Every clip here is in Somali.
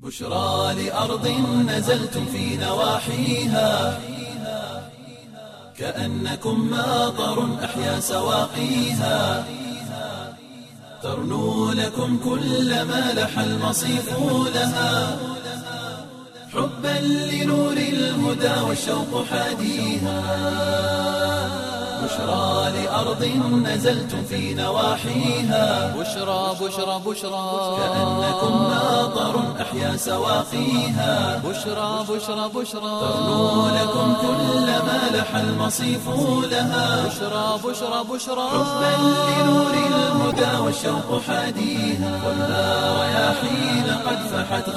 بشرى لأرض نزلتم في نواحيها كأنكم ماطر أحيا سواقيها ترنو لكم كل ما لح المصيف لها حبا لنور الهدى والشوق حاديها بشرى لأرض نزلتم في نواحيها بشرى بشرى بشرى كأنكم ماطر أحيا سواقيها بشرى بشرى بشرى ترنو لكم كل ما لح المصيف لها بشرى بشرى بشرى حبا لنور الهدى والشوق حاديها والنار رياحين قد فحت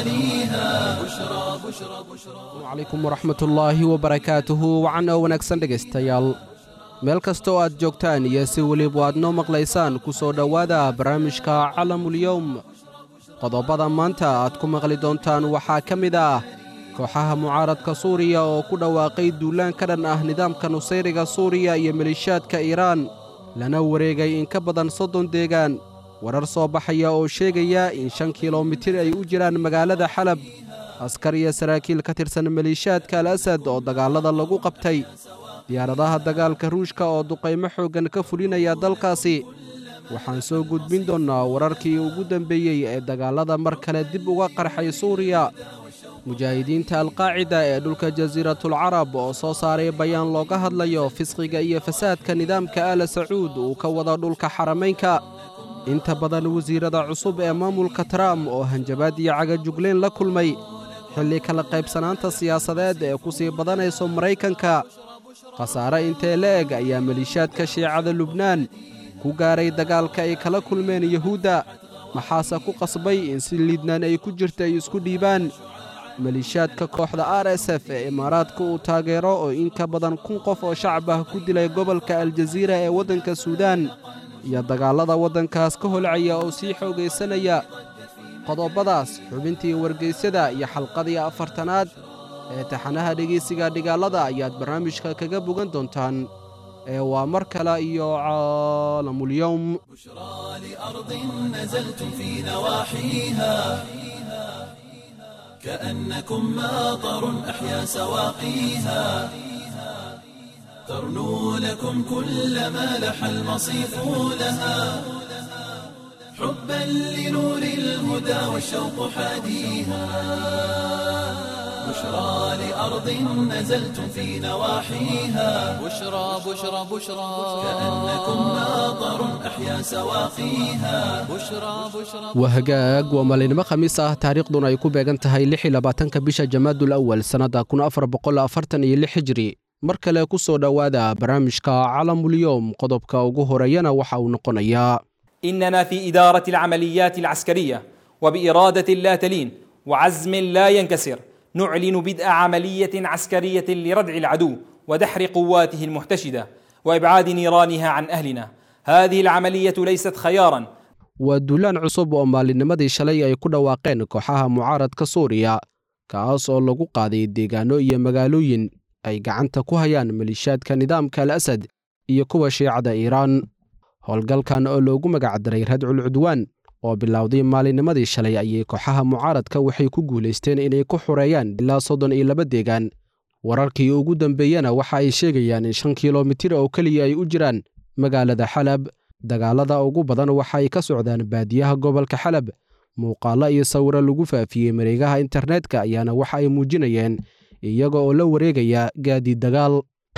غواليها بشرى بشرى بشرى calaykum waraxmatullaahi wabarakaatuhu wacan oo wanaagsan dhegaystayaal meel kasta oo aad joogtaan iyo si weliba aad noo maqlaysaan ku soo dhowaada barnaamijka calamulyowm qodobbada maanta aad ku maqli doontaan waxaa ka mid ah kooxaha mucaaradka suuriya oo ku dhawaaqay duulaan ka dhan ah nidaamka nusayriga suuriya iyo malishaadka iiraan lana wareegay in ka badan soddon deegaan warar soo baxaya oo sheegaya in shan kilomitir ay u jiraan magaalada xalab askar iyo saraakiil ka tirsan maliishaadka al asad oo dagaallada lagu qabtay diyaaradaha dagaalka ruushka oo duqaymo xooggan ka fulinaya dalkaasi waxaan soo gudbin doonnaa wararkii ugu dambeeyey ee dagaallada mar kale dib uga qarxay suuriya mujaahidiinta alqaacida ee dhulka jasiiratul carab oo soo saaray bayaan looga hadlayo fisqiga iyo fasaadka nidaamka aala sacuud uu ka wado dhulka xaramaynka inta badan wasiirada cusub ee maamulka trump oo hanjabaad iyo cagajuglayn la kulmay xilli kala qaybsanaanta siyaasadeed ee ku sii badanayso maraykanka khasaare intee la eg ayaa maliishaadka shiicada lubnaan ku gaaray dagaalka ay kala kulmeen yuhuudda maxaase ku qasbay in si liidnaan ay ku jirta ay isku dhiibaan maliishaadka kooxda r s f ee imaaraadka uu taageero oo in ka badan kun qof oo shacab ah ku dilay gobolka aljaziira ee waddanka suudaan iyo dagaallada waddankaas ka holcaya oo sii xoogaysanaya qodobbadaas xubintii wargaysyada iyo xalqadii afartanaad ee taxanaha dhegaysiga dhigaalada ayaad barnaamijka kaga bogan doontaan ee waa mar kale iyo caalamulyowm بشرى لأرض نزلتم في نواحيها كأنكم ماطر أحيا سواقيها ترنو لكم كل ما لح المصيف لها حبا لنور الهدى والشوق حاديها بشرى لأرض نزلتم في نواحيها بشرى بشرى بشرى كأنكم ماطر أحيا سواقيها بشرى بشرى waa hagaag waa maalinimo khamiis ah taariikhduna ay ku beegan tahay lix iyo labaatanka bisha jamaadul awal sannadda kun afar boqol afartan iyo lix hijri mar kale ku soo dhowaada barnaamijka calamulyowm qodobka ugu horeeyana waxa uu noqonayaa اننا في اداره العمليات العسكريه وباراده لا تلين وعزم لا ينكسر نعلن بدء عمليه عسكريه لردع العدو ودحر قواته المحتشده وابعاد نيرانها عن اهلنا هذه العمليه ليست خيارا waa duulaan cusub oo maalinimadii shalay ay ku dhawaaqeen kooxaha mucaaradka suuriya kaas oo lagu qaaday deegaanno iyo magaalooyin ay gacanta ku hayaan maliishaadka nidaamka al asad iyo kuwa shiicada iiraan howlgalkan oo loogu magacdaray radcul cudwaan oo bilowday maalinimadii shalay ayay kooxaha mucaaradka waxay ku guulaysteen inay ku xureeyaan ilaa soddon iyo laba deegaan wararkii ugu dambeeyena waxa ay sheegayaan in shan kilomitir oo keliya ay u jiraan magaalada xalab dagaalada ugu badan waxa ay ka socdaan baadiyaha gobolka xalab muuqaallo iyo sawiro lagu faafiyey mareegaha internetka ayaana waxa ay muujinayeen iyaga oo la wareegaya gaadiid dagaal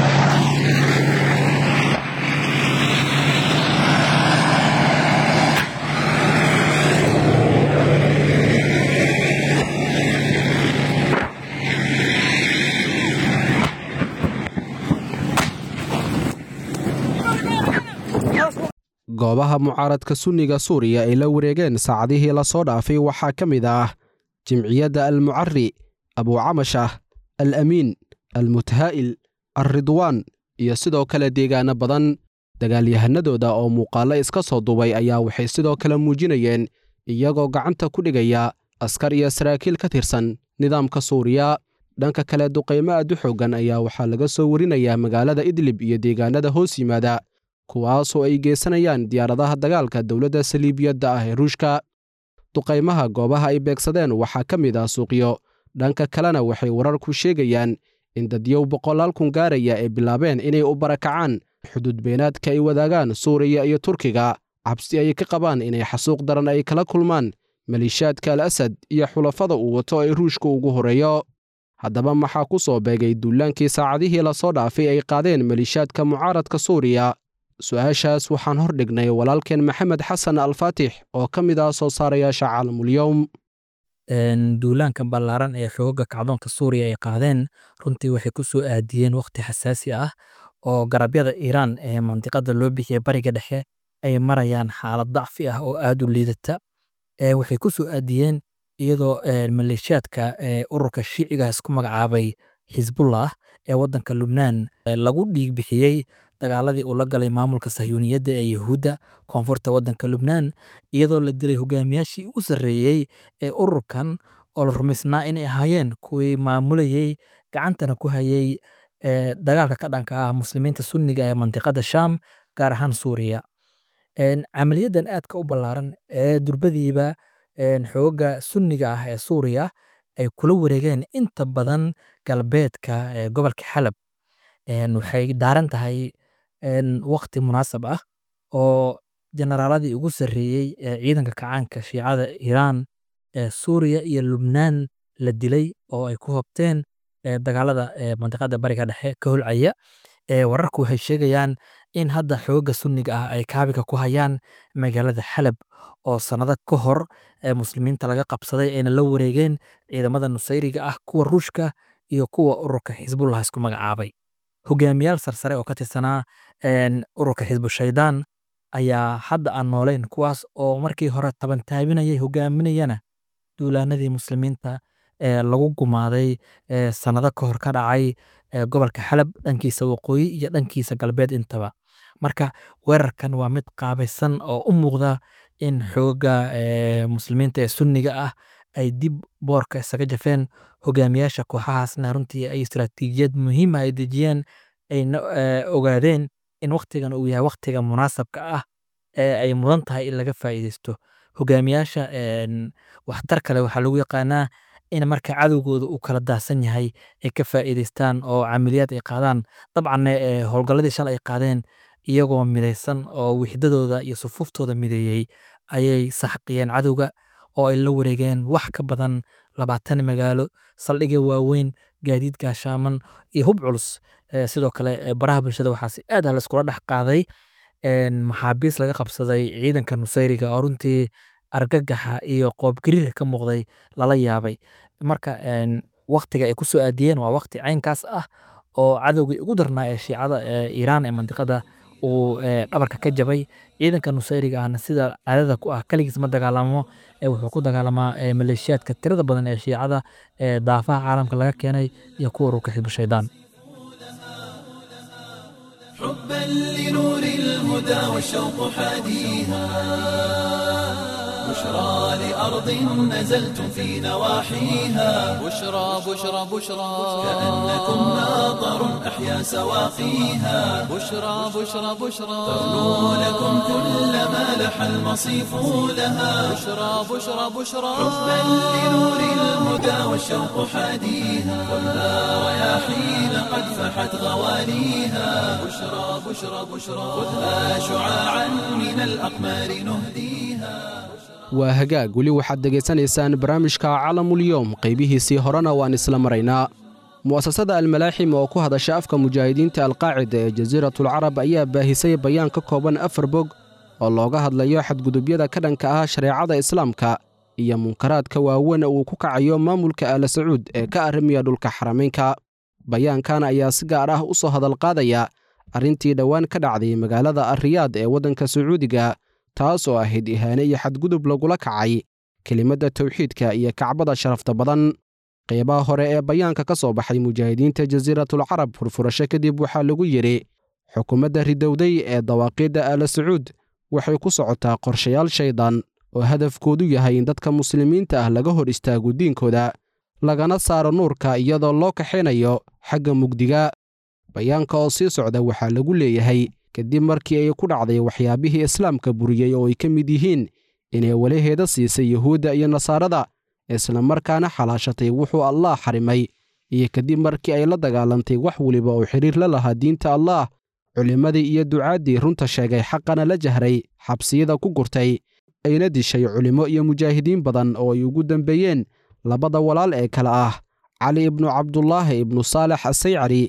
goobaha mucaaradka sunniga suuriya ay la wareegeen saacadihii la soo dhaafay waxaa ka mid ah jimciyadda almucari abuucamashah al amiin almutahaa'il alridwaan iyo sidoo kale deegaano badan dagaalyahanadooda oo muuqaallo iska soo duubay ayaa waxay sidoo kale muujinayeen iyagoo gacanta ku dhigaya askar iyo saraakiil ka tirsan nidaamka suuriya dhanka kale duqaymo aad u xooggan ayaa waxaa laga soo warinayaa magaalada idlib iyo deegaanada hoos yimaada kuwaasoo ay geysanayaan diyaaradaha dagaalka dowladda saliibiyadda ah ee ruushka duqaymaha goobaha ay beegsadeen waxaa ka mid ah suuqyo dhanka kalena waxay wararku sheegayaan in dadyow boqolaal kun gaaraya ay bilaabeen inay u barakacaan xuduud beenaadka ay wadaagaan suuriya iyo turkiga cabsi ay ka qabaan inay xasuuq daran ay kala kulmaan maliishaadka al asad iyo xulafada uu wato ay ruushka ugu horreeyo haddaba maxaa ku soo beegay duulaankii saacadihii lasoo dhaafay ay qaadeen maliishaadka mucaaradka suuriya su-aashaas waxaan hor dhignay walaalkeen maxamed xasan alfaatix oo ka mid ah soo saarayaasha caalamulyoom duulaanka ballaaran ee xooga kacdoonka suuriya ay qaadeen runtii waxay ku soo aadiyeen wakhti xasaasi ah oo garabyada iiraan ee mandiqada loo bixiyey bariga dhexe ay marayaan xaalad dacfi ah oo aad u liidata waxay ku soo aadiyeen iyadoo maleeshiyaadka ururka shiiciga isku magacaabay xisbullah ee waddanka lubnaan lagu dhiig bixiyey dagaaladii uu la galay maamulka sahyuuniyadda ee yuhuudda koonfurta waddanka lubnaan iyadoo la dilay hogaamiyaashii u sarreeyey ee ururkan oo la rumaysnaa inay ahaayeen kuwii maamulayey gacantana ku hayay dagaalka ka dhanka ah muslimiinta sunniga ee mandiqada shaam gaar ahaan suuriya camaliyadan aadka u ballaaran ee durbadiiba xooga sunniga ah ee suuriya ay kula wareegeen inta badan galbeedka gobolka xalab waxay daaran tahay wakti munaasab ah oo generaaladii ugu sarreeyey ee ciidanka kacaanka shiicada iiraan ee suuriya iyo lubnaan la dilay oo ay ku hobteen dagaalada mandiqada bariga dhexe ka holcaya wararku waxay sheegayaan in hadda xooga sunniga ah ay kaabiga ku hayaan magaalada xalab oo sannado ka hor muslimiinta laga qabsaday ayna la wareegeen ciidamada nusayriga ah kuwa ruushka iyo kuwa ururka xisbullah isku magacaabay hogaamiyaal sarsare oo ka tirsanaa ururka xisbu shaydaan ayaa hadda aan nooleyn kuwaas oo markii hore tabantaabinayay hogaaminayana duulaanadii muslimiinta ee lagu gumaaday sannado ka hor ka dhacay gobolka xalab dhankiisa waqooyi iyo dhankiisa galbeed intaba marka weerarkan waa mid qaabaysan oo u muuqda in xooga muslimiinta ee sunniga ah ay dib boorka isaga jafeen hogaamiyaasha kooxahaasna runtii ay istaraatiijiyad muhiima ay dejiyeen ayna ogaadeen in waktigan uu yahay waktiga munaasabka ah ee ay mudan tahay in laga faa'iideysto hogaamiyaasha waxtar kale waxaa lagu yaqaanaa in marka cadowgooda uu kala daahsan yahay ay ka faa'iideystaan oo camiliyaad ay qaadaan dabcanna howlgalladii shalay ay qaadeen iyagoo midaysan oo wixdadooda iyo sufuuftooda mideeyey ayay saxqiyeen cadowga oo ay la wareegeen wax ka badan labaatan magaalo saldhigya waaweyn gaadiid gaashaaman iyo hub culus sidoo kale baraha bulshada waxaa si aad ah laiskula dhex qaaday maxaabiis laga qabsaday ciidanka nusayriga oo runtii argagaxa iyo qoobgariirka ka muuqday lala yaabay marka waktiga ay ku soo aadiyeen waa wakti caynkaas ah oo cadowgii ugu darnaa ee shiicada iiraan ee mandiqada uu dhabarka ka jabay ciidanka nusayriga ahna sida caadada ku ah kaligiis ma dagaalamo wuxuu ku dagaalamaa maleeshiyaadka tirada badan ee shiicada ee daafaha caalamka laga keenay iyo kuwa ururka xisbu shaydaan حبا لنور الهدى والشوق حاديها بشرى لأرض نزلتم في نواحيها بشرى بشرى بشرى كأنكم ناظر أحيا سواقيها بشرى بشرى بشرى تغنو لكم كل ما لح المصيف لها بشرى بشرى بشرى حبا لنور الهدى والشوق حاديها ولا رياحين قد فحت غواليها بشرى بشرى بشرى خذها شعاعا من الأقمار نهديها waa hagaag weli waxaad degaysanaysaan barnaamijka calamulyoom qaybihiisii horena waan isla maraynaa mu'asasada almalaaxim oo ku hadasha afka mujaahidiinta alqaacida ee jasiiratulcarab ayaa baahisay bayaan ka kooban afar bog oo looga hadlayo xadgudubyada ka dhanka ah shareecada islaamka iyo munkaraadka waaweyn uu ku kacayo maamulka aala sacuud ee ka arrimiya dhulka xaramaynka bayaankan ayaa si gaar ah u soo hadalqaadaya arrintii dhowaan ka dhacday magaalada arriyaad ee waddanka sacuudiga taas oo ahayd ihaane iyo xadgudub lagula kacay kelimadda tawxiidka iyo kacbada sharafta badan qeybaha hore ee bayaanka ka soo baxay mujaahidiinta jasiiratulcarab furfurasho kadib waxaa lagu yidhi xukuumadda ridowday ee dawaaqiidda aala sacuud waxay ku socotaa qorshayaal shaydaan oo hadafkoodu yahay in dadka muslimiinta ah laga hor istaago diinkooda lagana saaro nuurka iyadoo loo kaxaynayo xagga mugdiga bayaanka oo sii socda waxaa lagu leeyahay kadib markii ay ku dhacday waxyaabihii islaamka buriyey oo ay ka mid yihiin inay walaheeda siisay yuhuudda iyo nasaarada isla markaana xalaashatay wuxuu allaah xarimay iyo kadib markii ay la dagaalantay wax weliba oo xidhiir la lahaa diinta allaah culimmadii iyo ducaaddii runta sheegay xaqana la jahray xabsiyada ku gurtay ayna dishay culimmo iyo mujaahidiin badan oo ay ugu dembeeyeen labada walaal ee kale ah cali ibnu cabdulaahi ibnu saalex asaycari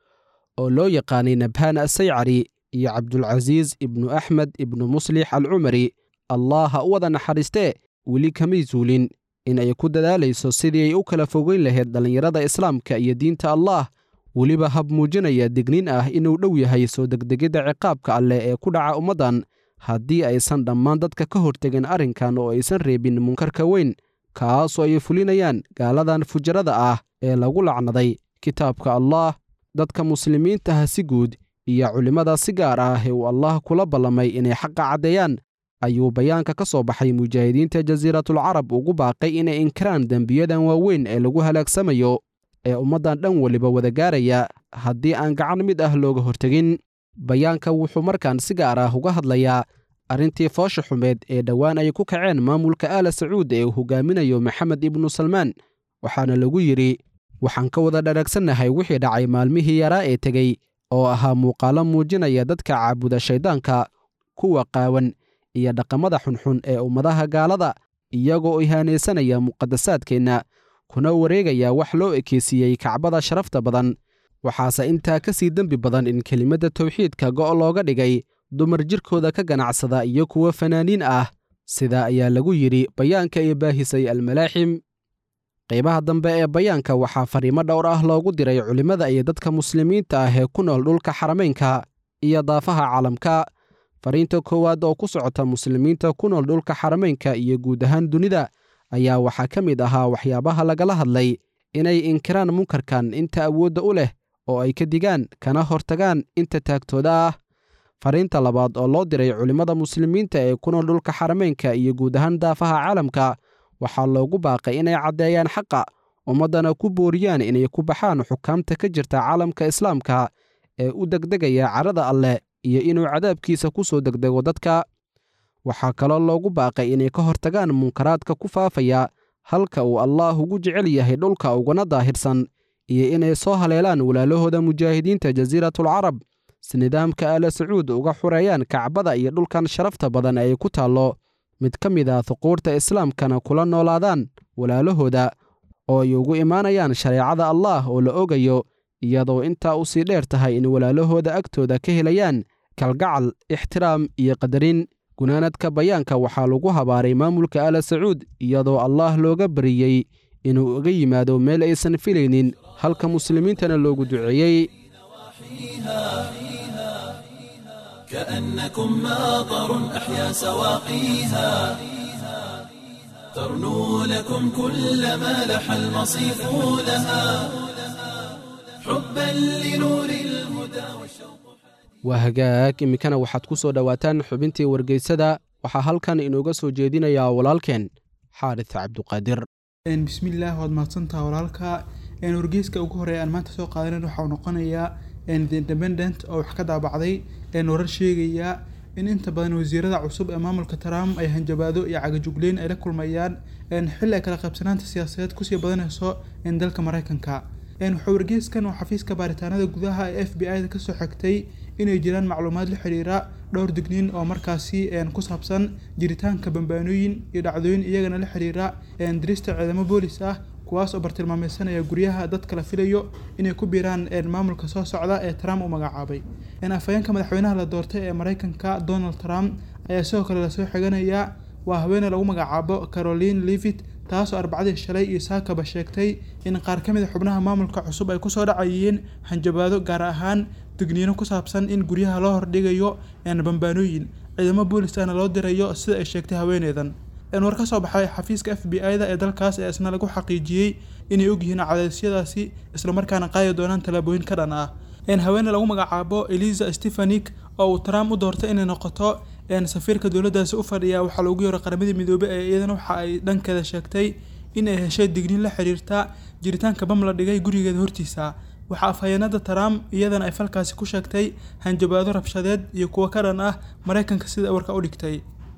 oo loo yaqaanay nabhaan asaycari iyo cabdulcasiis ibnu axmed ibnu muslix alcumari allah ha u wada naxariistee weli kamay suulin in ay ku dadaalayso sidii ay u kala fogeyn lahayd dhallinyarada islaamka iyo diinta allaah weliba hab muujinaya digniin ah inuu dhow yahay soo degdegidda ciqaabka alleh ee ku dhaca ummaddan haddii aysan dhammaan dadka ka hortegin arrinkan oo aysan reebin munkarka weyn kaasoo ay fulinayaan gaaladan fujarada ah ee lagu lacnaday kitaabka allaah dadka muslimiintaha si guud iyo culimmada si gaar ah ee uu allaah kula ballamay inay xaqa caddeeyaan ayuu bayaanka ka soo baxay mujaahidiinta jasiiratul carab ugu baaqay inay inkiraan dembiyadan waaweyn ee lagu halaagsamayo ee ummaddan dhan weliba wada gaaraya haddii aan gacan mid ah looga hortegin bayaanka wuxuu markaan si gaar ah uga hadlayaa arrintii foosha xumeed ee dhowaan ay ku kaceen maamulka aala sacuud ee uu hogaaminayo maxamed ibnu salmaan waxaana lagu yidhi waxaan ka wada dharaagsannahay wixii dhacay maalmihii yaraa ee tegey oo ahaa muuqaallo muujinaya dadka caabuda shayddaanka kuwa qaawan iyo dhaqamada xunxun ee ummadaha gaalada iyagoo ihaanaysanaya muqadasaadkeenna kuna wareegaya wax loo ekeysiiyey kacbada sharafta badan waxaase intaa ka sii dembi badan in kelimadda tawxiidka go' looga dhigay dumar jirkooda ka ganacsada iyo kuwa fanaaniin ah sidaa ayaa lagu yidhi bayaanka ee baahisay almalaaxim qaybaha dambe ee bayaanka waxaa fariimo dhowr ah loogu diray culimmada iyo dadka muslimiinta ah ee ku nool dhulka xarameynka iyo daafaha caalamka fariinta koowaad oo ku socota muslimiinta ku nool dhulka xarameynka iyo guud ahaan dunida ayaa waxaa ka mid ahaa waxyaabaha lagala hadlay inay inkiraan munkarkan inta awoodda u leh oo ay ka digaan kana hortagaan inta taagtooda ah fariinta labaad oo loo diray culimmada muslimiinta ee ku nool dhulka xarameynka iyo guud ahaan daafaha caalamka waxaa loogu baaqay inay caddeeyaan xaqa ummaddana ku booriyaan inay ku baxaan xukaamta ka jirta caalamka islaamka ee u degdegaya carada alleh iyo inuu cadaabkiisa ku soo degdego dadka waxaa kaloo loogu baaqay inay ka hortagaan munkaraadka ku faafaya halka uu allaah ugu jecel yahay dhulka uguna daahirsan iyo inay soo haleelaan walaalahooda mujaahidiinta jasiiratul carab si nidaamka aala sacuud uga xureeyaan kacbada iyo dhulkan sharafta badan ay ku taallo mid ka mid ah huquurta islaamkana kula noolaadaan walaalahooda oo ay ugu imaanayaan shareecada allaah oo la ogayo iyadoo intaa u sii dheer tahay in walaalahooda agtooda ka helayaan kalgacal ixtiraam iyo qadarin gunaanadka bayaanka waxaa lagu habaaray maamulka aala sacuud iyadoo allaah looga bariyey inuu uga yimaado meel aysan filaynin halka muslimiintana loogu duceeyey كأنكم ماطر أحيا سواقيها ترنو لكم كل ما لح المصيف لها حبا لنور الهدى والشوق waa hagaag iminkana waxaad ku soo dhowaataan xubintii wargeysada waxaa halkan inooga soo jeedinayaa walaalkeen xaaris cabduqaadir bismillaah waad mahadsantaha walaalka wargeyska ugu horeeya aan maanta soo qaadanan waxauu noqonayaa the independent oo wax ka daabacday warar sheegaya in inta badan wasiirada cusub ee maamulka trump ay hanjabaado iyo cagajugleyn ay la kulmayaan xilli ay kala qaybsanaanta siyaasadeed kusii badanayso dalka mareykanka waxaa wargeyskan oo xafiiska baaritaanada gudaha ee f b i da kasoo xigtay inay jiraan macluumaad la xiriira dhowr digniin oo markaasi ku saabsan jiritaanka bambaanooyin iyo dhacdooyin iyagana la xiriira dirista ciidamo boolis ah kuwaas oo bartilmaameysanaya guryaha dadka la filayo inay ku biiraan maamulka soo socda ee trump u magacaabay afhayeenka madaxweynaha la doortay ee mareykanka donald trump ayaa sidoo kale lasoo xiganayaa waa haweene lagu magacaabo caroline levit taasoo arbacadii shalay iyo saakaba sheegtay in qaar ka mid a xubnaha maamulka cusub ay kusoo dhacayeen hanjabaado gaar ahaan digniino ku saabsan in guryaha loo hordhigayo bambaanooyin ciidamo boolis ahna loo dirayo sida ay sheegtay haweeneydan war ka soo baxay xafiiska f b i da ee dalkaas ee isna lagu xaqiijiyey inay ogyihiin cadaysyadaasi islamarkaana qaadi doonaan tallaabooyin ka dhan ah haweene lagu magacaabo eliza stefanik oo uu trump u doortay inay noqoto safiirka dowladdaasi u fadhiya waxaa loogu yeero qaramadii midoobey ee iyadana waxa ay dhankeeda sheegtay in ay heshay digniin la xiriirta jiritaanka bam la dhigay gurigeeda hortiisa waxaa afhayeenada trump iyadana ay falkaasi ku sheegtay hanjabaado rabshadeed iyo kuwo ka dhan ah mareykanka sida warka u dhigtay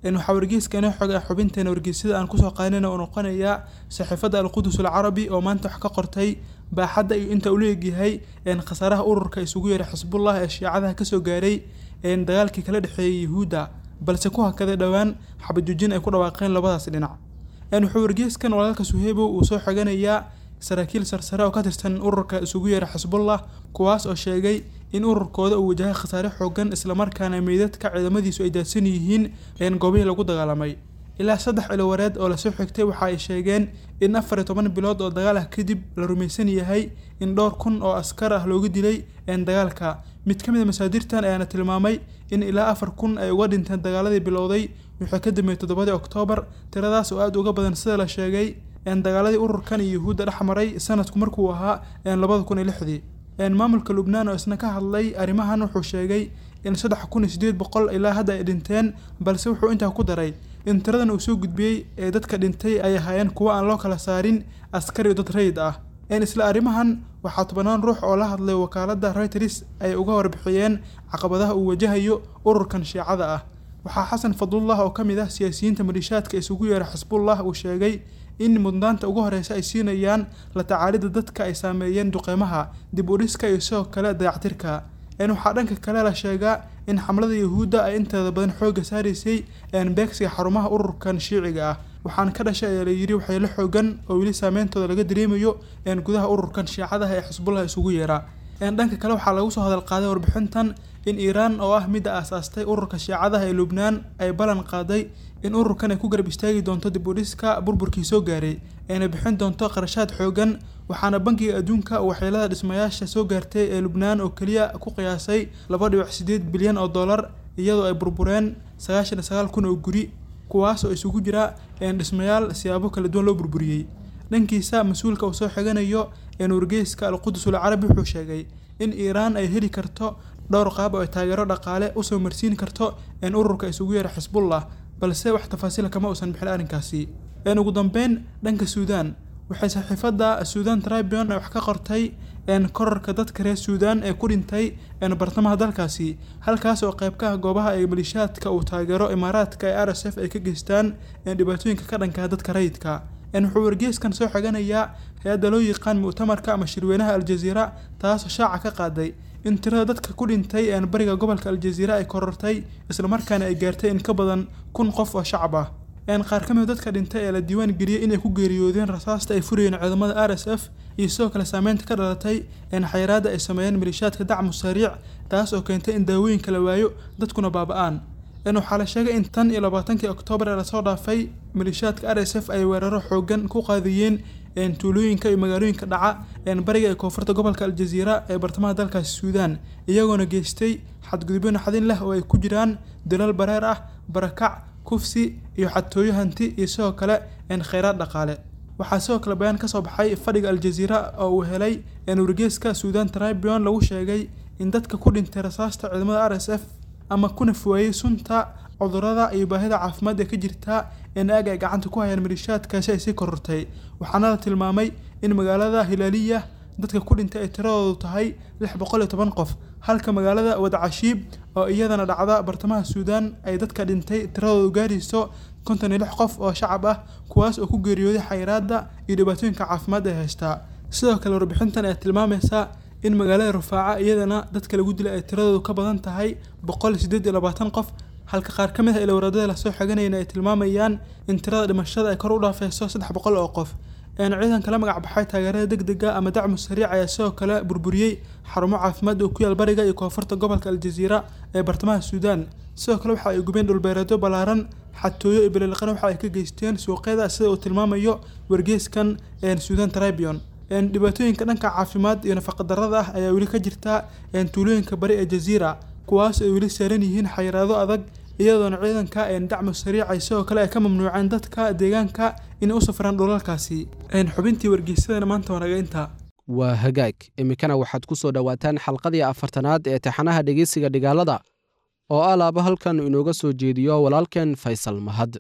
waxaa wargeyska inoo xogay xubinteena wargeysyada aan kusoo qaadanayna uu noqonayaa saxiifadda alqudus alcarabi oo maanta wax ka qortay baaxadda iyo inta uu leegyahay khasaaraha ururka isugu yeeray xisbullah ee shiicadaha kasoo gaaray dagaalkii kala dhexeeyay yuhuudda balse ku hakaday dhowaan xabadjoojin ay ku dhawaaqeen labadaas dhinac wuxuu wargeyskan walaalka suheybow uu soo xoganayaa saraakiil sarsare oo ka tirsan ururka isugu yeeray xisbullah kuwaas oo sheegay in ururkooda uu wajahay khasaare xoogan islamarkaana meydadka ciidamadiisu ay daadsan yihiin goobihii lagu dagaalamay ilaa saddex cilowareed oo lasoo xigtay waxa ay sheegeen in afar iyo toban bilood oo dagaal ah kadib la rumaysan yahay in dhowr kun oo askar ah looga dilay dagaalka mid ka mid a masaadirtan ayaana tilmaamay in ilaa afar kun ay uga dhinteen dagaaladii bilowday wixii ka dambeeyey toddobadii oktoobar tiradaas oo aada uga badan sida la sheegay dagaaladii ururkan iyo yuhuudda dhex maray sanadku markuu ahaa labada kun iyo lixdii maamulka lubnaan oo isna ka hadlay arrimahan wuxuu sheegay in saddex kun iyo sideed boqol ilaa hadda ay dhinteen balse wuxuu intaa ku daray in tiradan uu soo gudbiyey ee dadka dhintay ay ahaayeen kuwa aan loo kala saarin askar iyo dad rayid ah isla arrimahan waxaa tobanaan ruux oo la hadlay wakaaladda reuters ay uga warbixiyeen caqabadaha uu wajahayo ururkan shiicada ah waxaa xasan fadlullah oo ka mid ah siyaasiyiinta malishaadka isugu yeera xisbullah uu sheegay in mudnaanta ugu horeysa ay siinayaan la tacaalidda dadka ay saameeyeen duqeymaha dib u dhiska iyo sidoo kale dayactirka waxaa dhanka kale la sheegaa in xamlada yuhuudda ay inteeda badan xoogga saaraysay beegsiga xarumaha ururkan shiiciga ah waxaana ka dhashay ayaa layidhi waxyeelo xoogan oo weli saameyntooda laga dareemayo gudaha ururkan shiicadaha ee xisbullah isugu yeera dhanka kale waxaa lagu soo hadal qaaday warbixintan in iiraan oo ah midda aasaastay ururka shiicadaha ee lubnaan ay ballan qaaday in ururkan ay ku garab istaagi doonto dib u dhiska burburkii soo gaaray ayna bixin doonto qarashaad xoogan waxaana bankiga adduunka uu waxyeelada dhismayaasha soo gaartay ee lubnaan oo keliya ku qiyaasay laba dhibic sideed bilyan oo dollar iyadoo ay burbureen sagaashan iyo sagaal kun oo guri kuwaas oo isugu jira dhismayaal siyaabo kala duwan loo burburiyey dhankiisa mas-uulka uu soo xiganayo wargeyska alqudus alcarabi wuxuu sheegay in iiraan ay heli karto dhowr qaab oo ay taageero dhaqaale usoo marsiin karto ururka isugu yeera xisbullah balse wax tafaasiila kama uusan bixin arrinkaasi ugu dambeyn dhanka suudaan waxay saxiifadda suudan tribune wax ka qortay korarka dadka reer suudaan ee ku dhintay bartamaha dalkaasi halkaas oo qayb ka ah goobaha ee malishaadka uu taageero imaaraadka ee r s f ay ka geystaan dhibaatooyinka ka dhanka dadka rayidka wuxuu wargeyskan soo xiganayaa hay-adda loo yaqaan mu'tamarka ama shirweynaha aljaziira taasoo shaaca ka qaaday in tirada dadka ku dhintay bariga gobolka aljaziira ay korortay islamarkaana ay gaartay in ka badan kun qof oo shacab ah qaar ka mid dadka dhintay ee la diiwaan geliyey inay ku geeriyoodeen rasaasta ay furayeen ciidamada r s f iyo sidoo kale saameynta ka dhalatay xayiraada ay sameeyeen malishaadka dacmu sariic taas oo keentay in daawooyinka la waayo dadkuna baaba-aan waxaa la sheegay in tan iyo labaatankii oktoobar ee lasoo dhaafay malishaadka r s f ay weeraro xoogan ku qaadiyeen tuulooyinka iyo magaalooyinka dhaca bariga ee koonfurta gobolka aljaziira ee bartamaha dalkaasi suudaan iyagoona geystay xadgudubyo naxdin leh oo ay ku jiraan dalal bareer ah barakac kufsi iyo xadtooyo hanti iyo sidoo kale kheyraad dhaqaale waxaa sidoo kale bayaan kasoo baxay fadhiga aljaziira oo uu helay wargeeska suudan tribune lagu sheegay in dadka ku dhintay rasaasta ciidamada r s f ama kuna fuwaayey sunta cudurada iyo baahida caafimaad ee ka jirta in aag ay gacanta ku hayaan malishaadkaasi ay sii korortay waxaana la tilmaamay in magaalada hilaaliya dadka ku dhintay ay tiradoodu tahay lix boqol iyo toban qof halka magaalada wadacashiib oo iyadana dhacda bartamaha suudaan ay dadka dhintay tiradoodu gaarayso konton iyo lix qof oo shacab ah kuwaas oo ku geeriyooday xayiraada iyo dhibaatooyinka caafimaad ee haystaa sidoo kale warbixintan ayaa tilmaamaysa in magaalada rufaaca iyadana dadka lagu dilay ay tiradoodu ka badan tahay boqol sideed iyo labaatan qof halka qaar ka mid ah ilowradada lasoo xiganayna ay tilmaamayaan in tirada dhimashada ay kor u dhaafeyso saddex boqol oo qof ciidanka la magac baxay taageerada degdega ama dacmu sariic ayaa sidoo kale burburiyey xarumo caafimaad oo ku yaal bariga iyo koonfurta gobolka aljaziira ee bartamaha suudaan sidoo kale waxa ay gubeen dhulbeereedyo ballaaran xatooyo iyo bililiqana waxa ay ka geysteen suuqyada sida uu tilmaamayo wargeyskan suudan tribune dhibaatooyinka dhanka caafimaad iyo nafaqadarrada ah ayaa weli ka jirta tuulooyinka bari ee jaziira kuwaas ay weli saaran yihiin xayiraado adag iyadoona ciidanka dacmu sariicay sidoo kale ay ka mamnuuceen dadka deegaanka inay u safraan dhulalkaasi xubintii wargeysadana maanta wanaga intaa waa hagaag iminkana waxaad ku soo dhowaataan xalqadii afartanaad ee taxanaha dhegeysiga dhigaalada oo alaaba halkan inooga soo jeediyo walaalkeen faysal mahad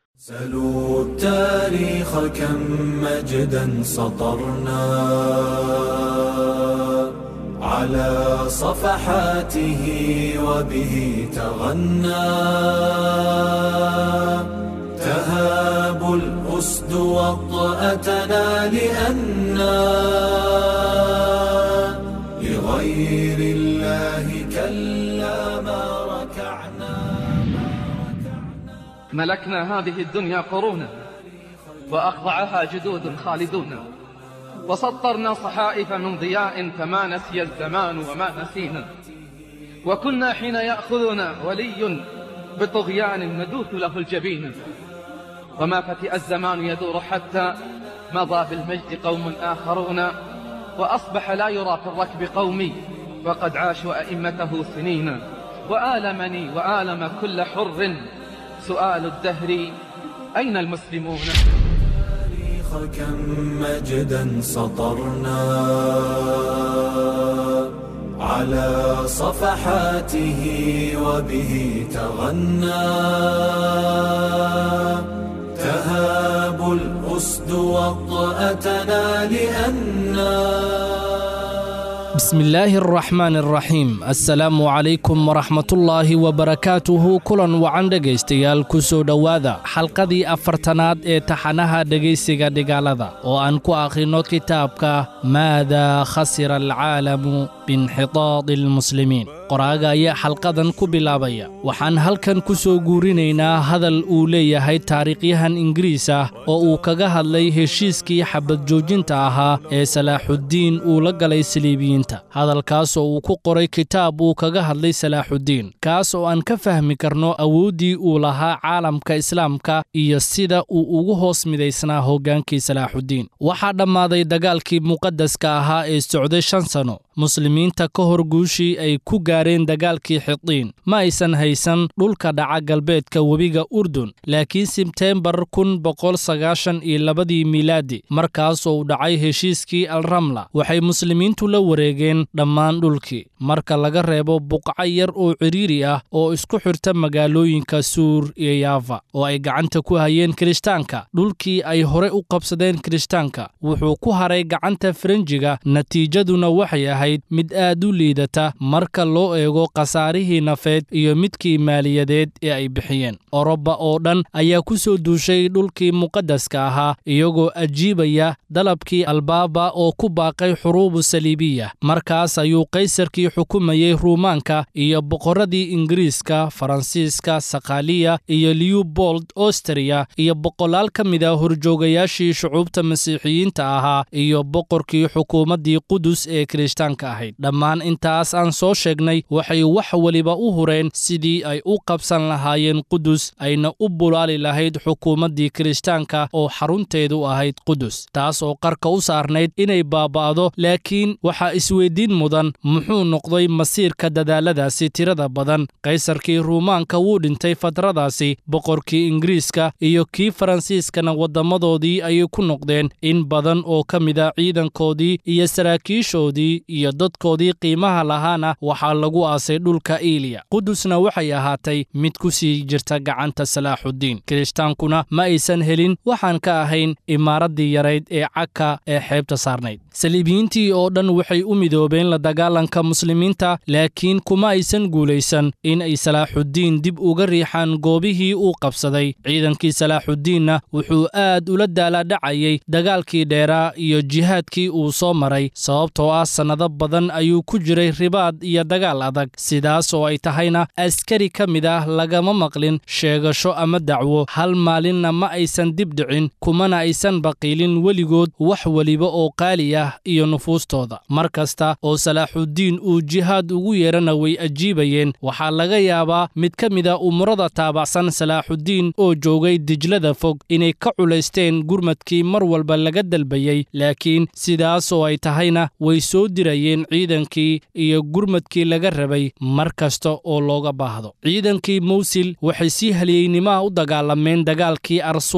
سلوا التاريخ كم مجدا سطرنا على صفحاته وبه تغنى تهاب الأسد وطأتنا لأنا لغير الله كلا ما ركعنا ملكنا هذه الدنيا قرونا وأخضعها جدود خالدون وسطرنا صحائف من ضياء فما نسي الزمان وما نسينا وكنا حين يأخذنا ولي بطغيان ندوث له الجبين وما فتئ الزمان يدور حتى مضى بالمجد قوم آخرون وأصبح لا يرى في الركب قومي وقد عاشوا أئمته سنين وآلمني وآلم كل حر سؤال الدهر أين المسلمون التاريخ كم مجدا سطرنا على صفحاته وبه تغنى تهاب الأسد وطأتنا لأنا بسم الله الرحمن الرحيم assalaamu calaykum waraxmatullaahi wabarakaatuhu kulan wacan dhegaystayaal ku soo dhowaada xalqadii afartanaad ee taxanaha dhegaysiga dhigaalada oo aan ku akhrino kitaabka maada khasira alcaalamu biinxitaadi almuslimiin qoraaga ayaa xalqadan ku bilaabaya waxaan halkan ku soo guurinaynaa hadal uu leeyahay taariikhyahan ingiriis ah oo uu kaga hadlay heshiiskii xabad joojinta ahaa ee salaaxuddiin uu la galay saliibiyiinta hadalkaas oo uu ku qoray kitaab uu kaga hadlay salaaxuddiin kaas oo aan ka fahmi karno awooddii uu lahaa caalamka islaamka iyo sida uu ugu hoos midaysnaa hoggaankii salaaxuddiin waxaa dhammaaday dagaalkii muqadaska ahaa ee socday shan sano muslimiinta ka hor guushii ay ku gaareen dagaalkii xidiin ma aysan haysan dhulka dhaca galbeedka webiga urdun laakiin sebteembar kun boqol sagaashan iyo labadii miilaadi markaas oo u dhacay heshiiskii alramla waxay muslimiintu la wareegeen dhammaan dhulkii marka laga reebo buqco yar oo cidhiiri ah oo isku xirta magaalooyinka suur iyo yaafa oo ay gacanta ku hayeen kirishtaanka dhulkii ay hore u qabsadeen kirishtaanka wuxuu ku haray gacanta faranjiga natiijaduna waxay ahayd mid aad u liidata marka loo eego khasaarihii nafeed iyo midkii maaliyadeed ee ay bixiyeen oroba oo dhan ayaa ku soo duushay dhulkii muqadaska ahaa iyagoo ajiibaya dalabkii albaaba oo ku baaqay xuruubu saliibiya markaas ayuu kaysarkii xukumayey ruumaanka iyo boqorradii ingiriiska faransiiska sakhaaliya iyo liubold ostriya iyo boqolaal ka mid a horjoogayaashii shucuubta masiixiyiinta ahaa iyo boqorkii xukuumaddii qudus ee kirishtaanka ahayd dhammaan intaas aan soo sheegnay waxay wax weliba u hureen sidii ay u qabsan lahaayeen qudus ayna u bulaali lahayd xukuumaddii kirishtaanka oo xarunteedu ahayd qudus taas oo qarka u saarnayd inay baaba'do laakiin waxaa isweyddiin mudan muxuu noqday masiirka dadaaladaasi tirada badan kaysarkii ruumaanka wuu dhintay fatradaasi boqorkii ingiriiska iyo kii faransiiskana waddammadoodii ayay ku noqdeen in badan oo ka mid a ciidankoodii iyo saraakiishoodii iyo dadkoodii qiimaha lahaana waxaa lagu aasay dhulka iiliya qudusna waxay ahaatay mid ku sii jirta gacanta salaaxuddiin kirishhtaankuna ma aysan helin waxaan ka ahayn imaaraddii yarayd ee cagka ee xeebta saarnayd saliibiyiintii oo dhan waxay u midoobeen la dagaalanka muslimiinta laakiin kuma aysan guulaysan in ay salaaxuddiin dib uga riixaan goobihii uu qabsaday ciidankii salaaxuddiinna wuxuu aad ula daalaadhacayay dagaalkii dheeraa iyo jihaadkii uu soo maray sababtoo ah sannado badan ayuu ku jiray ribaad iyo dagaal adag sidaas oo ay tahayna askari ka mid ah lagama maqlin sheegasho ama dacwo hal maalinna ma aysan dib dhicin kumana aysan baqiilin weligood wax weliba oo qaali ah iyo nufuustooda mar kasta oo salaaxuddiin uu jihaad ugu yeerana way ajiibayeen waxaa laga yaabaa mid ka mid a umurada taabacsan salaaxuddiin oo joogay dijlada fog inay ka culaysteen gurmadkii mar walba laga dalbayey laakiin sidaas oo ay tahayna way soo dirayeen ciidankii iyo gurmadkii laga rabay mar kasta oo looga baahdo ciidankii mawsil waxay si haliyeynimaha u dagaalameen dagaalkii arsuuf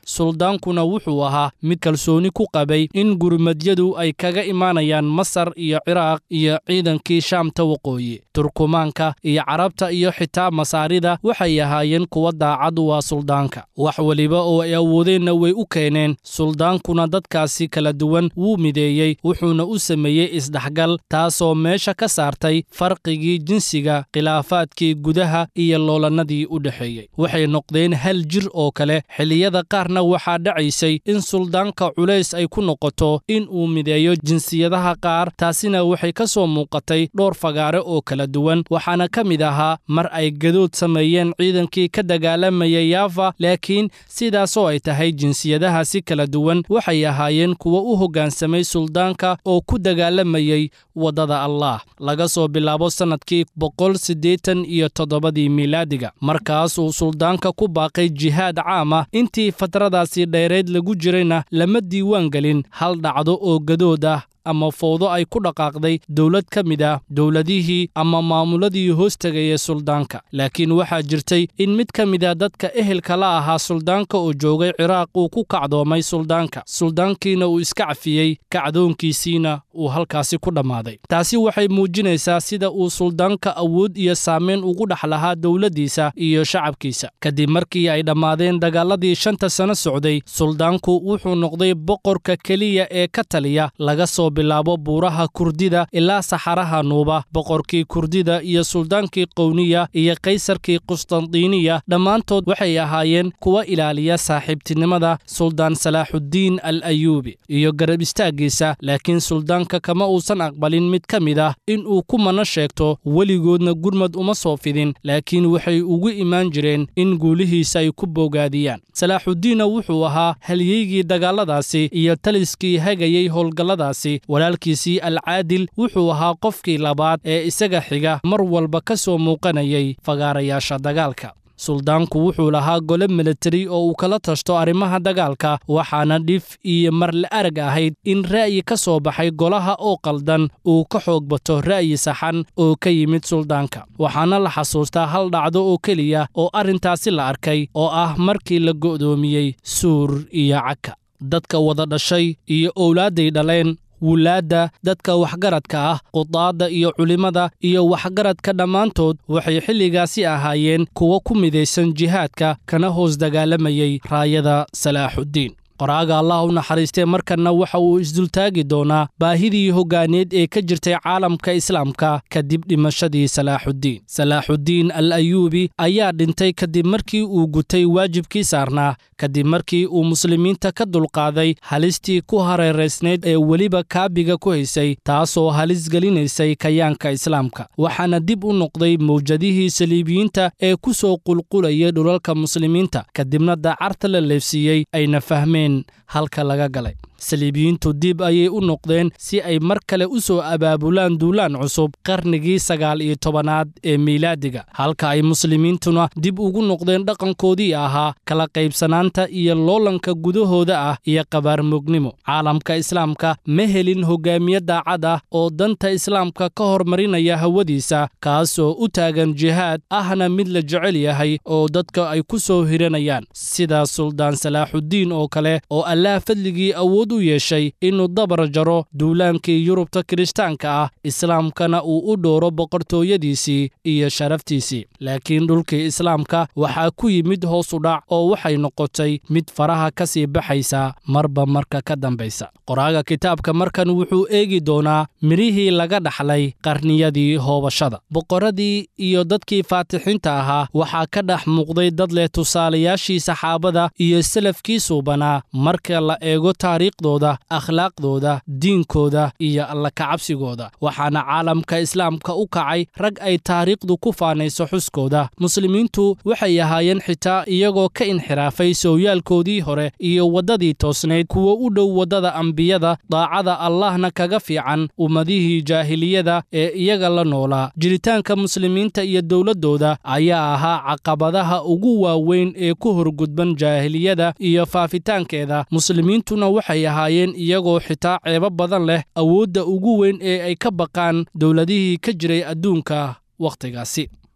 suldaankuna wuxuu ahaa mid kalsooni ku qabay in gurmadyadu ay kaga imaanayaan masar iyo ciraaq iyo ciidankii shaamta waqooyi turkumaanka iyo carabta iyo xitaa masaarida waxay ahaayeen kuwa daacad u ah suldaanka wax weliba oo ay awoodeenna way u keeneen suldaankuna dadkaasi kala duwan wuu mideeyey wuxuuna u sameeyey isdhexgal taasoo meesha ka saartay farqigii jinsiga khilaafaadkii gudaha iyo loolannadii u dhexeeyey waxay noqdeen hal jir oo kale xilliyada qaarna waxaa dhacaysay in suldaanka culays ay ku noqoto in uu mideeyo jinsiyadaha qaar taasina waxay ka soo muuqatay dhowr fagaare oo kala duwan waxaana ka mid ahaa mar ay gadood sameeyeen ciidankii ka dagaalamaya yaafa laakiin sidaasoo ay tahay jinsiyadaha si kala duwan waxay ahaayeen kuwa u hoggaansamay suldaanka oo ku dagaalamayay waddada allaah laga soo bilaabo sannadkii boqol siddeetan iyo toddobadii miilaadiga markaas uu suldaanka ku baaqay jihaad caam ah intii fatradaasi dheereed lagu jirayna lama diiwaan gelin hal dhacdo oo gadood ah ama fowdo ay ku dhaqaaqday dowlad ka mid ah dowladihii ama maamuladii hoos tegaya suldaanka laakiin waxaa jirtay in mid ka mid a dadka ehelka la ahaa suldaanka oo joogay ciraaq uu ku kacdoomay suldaanka suldaankiina uu iska cafiyey kacdoonkiisiina uu halkaasi ku dhammaaday taasi waxay muujinaysaa sida uu suldaanka awood iyo saamayn ugu dhex lahaa dowladdiisa iyo shacabkiisa kadib markii ay dhammaadeen dagaaladii shanta sano socday suldaanku wuxuu noqday boqorka keliya ee ka taliya laga soo bilaabo buuraha kurdida ilaa saxaraha nuuba boqorkii kurdida iyo suldaankii qowniya iyo kaysarkii qustandiiniya dhammaantood waxay ahaayeen kuwa ilaaliya saaxiibtinimada suldaan salaaxuddiin al ayuubi iyo garab istaaggiisa laakiin suldaanka kama uusan aqbalin mid ka mid ah in uu ku mana sheegto weligoodna gurmad uma soo fidin laakiin waxay ugu imaan jireen in guulihiisa ay ku boogaadiyaan salaaxuddiinna wuxuu ahaa halyeygii dagaalladaasi iyo taliskii hagayey howlgalladaasi walaalkiisii alcaadil wuxuu ahaa qofkii labaad ee isaga xiga mar walba ka soo muuqanayay fagaarayaasha dagaalka suldaanku wuxuu lahaa gole militari oo uu kala tashto arrimaha dagaalka waxaana dhif iyo marle arag ahayd in ra'yi ka soo baxay golaha oo qaldan uu ka xoog bato ra'yi saxan oo ka yimid suldaanka waxaana la xasuustaa hal dhacdo oo keliya oo arrintaasi la arkay oo ah markii la go'doomiyey suur iyo caka dadka wada dhashay iyo owlaadday dhaleen wulaadda dadka waxgaradka ah qudaadda iyo culimmada iyo waxgaradka dhammaantood waxay xilligaasi ahaayeen kuwa ku midaysan jihaadka kana hoos dagaalamayay raayada salaaxuddiin qoraaga allah u naxariistee markanna waxa uu isdultaagi doonaa baahidii hoggaaneed ee ka jirtay caalamka islaamka kadib dhimashadii salaaxuddiin salaaxuddiin al ayuubi ayaa dhintay kadib markii uu gutay waajibkii saarnaa kadib markii uu muslimiinta ka dulqaaday halistii ku hareeraysnayd ee weliba kaabiga ku haysay taasoo halis gelinaysay kayaanka islaamka waxaana dib u noqday mawjadihii saliibiyiinta ee ku soo qulqulayay dhulalka muslimiinta kadibna daacarta la leefsiiyey ayna fahmeen halka laga galay saliibiyiintu dib ayay u noqdeen si ay mar kale u soo abaabulaan duulaan cusub qarnigii sagaal iyo tobanaad ee miilaadiga halka ay muslimiintuna dib ugu noqdeen dhaqankoodii ahaa kala qaybsanaanta iyo loolanka gudahooda ah iyo qabaarmugnimo caalamka islaamka ma helin hogaamiye daacad ah oo danta islaamka ka hormarinaya hawadiisa kaasoo u taagan jihaad ahna mid la jecel yahay oo dadka ay ku soo hiranayaan sida suldaan salaaxuddiin oo kale oo allaah fadligii awood u yeeshay inuu dabar jaro duulaankii yurubta kiristaanka ah islaamkana uu u dhooro boqortooyadiisii iyo sharaftiisii laakiin dhulkii islaamka waxaa ku yimid hoos u dhac oo waxay noqotay mid faraha ka sii baxaysa marba marka ka dambaysa qoraaga kitaabka markan wuxuu eegi doonaa midhihii laga dhaxlay qarniyadii hoobashada boqorradii iyo dadkii faatixiinta ahaa waxaa ka dhex muuqday dad leh tusaalayaashii saxaabada iyo salafkii suubanaa marka la eego taariikhdooda akhlaaqdooda diinkooda iyo alla kacabsigooda waxaana caalamka islaamka u kacay rag ay taariikhdu ku faanayso xuskooda muslimiintu waxay ahaayeen xitaa iyagoo ka inxiraafay sooyaalkoodii hore iyo waddadii toosnayd kuwa u dhow waddada ambiyada daacada allahna kaga fiican ummadihii jaahiliyada ee iyaga la noolaa jiritaanka muslimiinta iyo dowladdooda ayaa ahaa caqabadaha ugu waaweyn ee ku horgudban jaahiliyada iyo faafitaankeeda muslimiintuna waxay ahaayeen iyagoo xitaa ceebo badan leh awoodda ugu weyn ee ay ka baqaan dowladihii ka jiray adduunka wakhtigaasi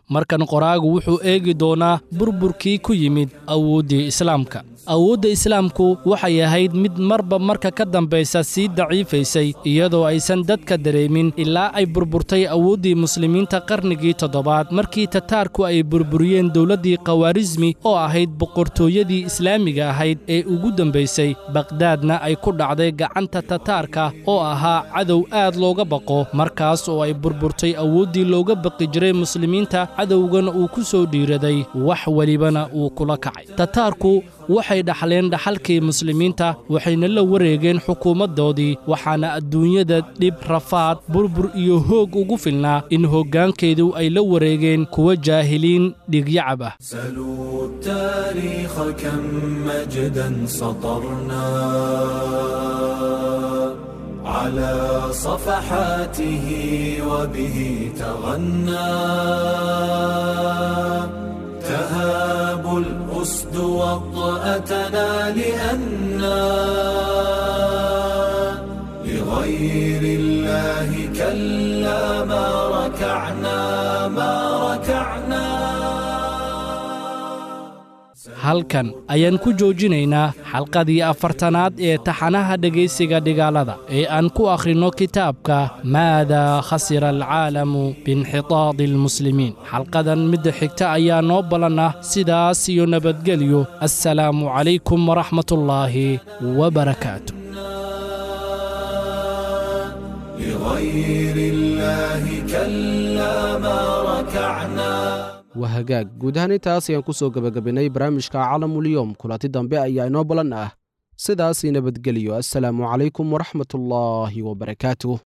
markan qoraagu wuxuu eegi doonaa burburkii ku yimid awooddii islaamka awoodda islaamku waxay ahayd mid marba marka ka dambaysa sii daciifaysay iyadoo aysan dadka dareemin ilaa ay burburtay awooddii muslimiinta qarnigii toddobaad markii tataarku ay burburiyeen dowladdii khawaarismi oo ahayd boqortooyadii islaamiga ahayd ee ugu dambaysay baqhdaadna ay ku dhacday gacanta tataarka oo ahaa cadow aad looga baqo markaas oo ay burburtay awooddii looga baqi jiray muslimiinta cadowgana uu ku soo dhiiraday wax welibana uu kula kacay tataarku waxay dhaxleen dhaxalkii muslimiinta waxayna la wareegeen xukuumaddoodii waxaana adduunyada dhib rafaad burbur iyo hoog ugu filnaa in hoggaankeedu ay la wareegeen kuwa jaahiliin dhigyacab ah سلوا التاريخ كم مجدا سطرنا على صفحاته وبه تغنى تهاب الأسد وطأتنا لأنا لغير الله كلا ما ركعنا ما ركعنا halkan ayaan ku joojinaynaa xalqadii afartanaad ee taxanaha dhegaysiga dhigaalada ee aan ku akhrinno kitaabka maadaa khasira alcaalamu biinxitaadi almuslimiin xalqadan midda xigta ayaa noo ballan ah sidaas iyo nabadgelyo assalaamu calaykum waraxmatullaahi wabarakaatu لغير الله كلا ما ركعنا waa hagaag guud ahaan intaas ayaan ku soo gebagabaynay barnaamijka caalamulyowm kulanti dambe ayaa inoo ballan ah sidaasii nabadgeliyo assalaamu calaykum waraxmatullaahi wabarakaatuh